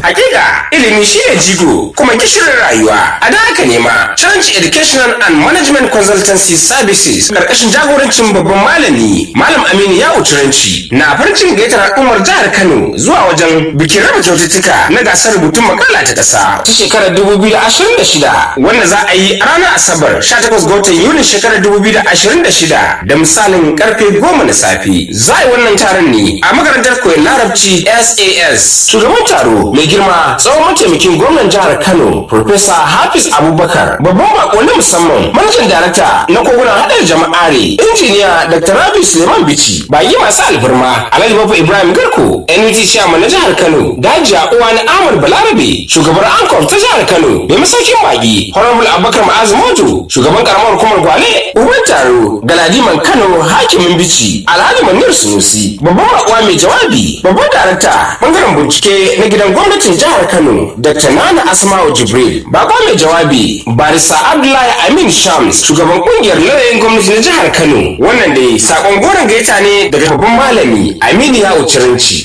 Hakika ilimi shine jigo kuma gishirin rayuwa. A da haka ne ma Challenge Educational and Management Consultancy Services karkashin jagorancin babban malami Malam Aminu Yawo Turanci na farin cikin gayyatar al'ummar jihar Kano zuwa wajen bikin raba kyaututtuka na gasar rubutun makala ta ƙasa ta shekarar 2026 wanda za a yi a ranar Asabar 18 ga watan Yulin shekarar 2026 da misalin karfe 10 na safe. Za a yi wannan taron ne a makarantar koyon larabci SAS. Shugaban taro mai girma tsawon mataimakin gwamnan jihar Kano Professor Hafiz Abubakar babban bako na musamman manajan darakta na kogunan haɗar jama'are injiniya Dr. Rabi Suleiman Bichi bayi masu alfarma Alhaji Bafa Ibrahim Garko NUT chairman na jihar Kano Dajiya Uwani Ahmad Balarabe shugabar Ankof ta jihar Kano mai masaukin baki Honorable Abubakar Ma'azu Mojo shugaban karamar hukumar Gwale Uban taro Galadiman Kano hakimin Bichi Alhaji Manir Sunusi babban bakuwa mai jawabi babban darakta bangaren bincike na gidan gwamnatin jihar Kano Dr. Nana Asma'u Jibril bako mai jawabi Barisa Abdullahi Amin Shams shugaban kungiyar lauyoyin gwamnati na jihar Kano wannan dai sakon goron gaita ne daga babban malami Aminu Yawo Ciranci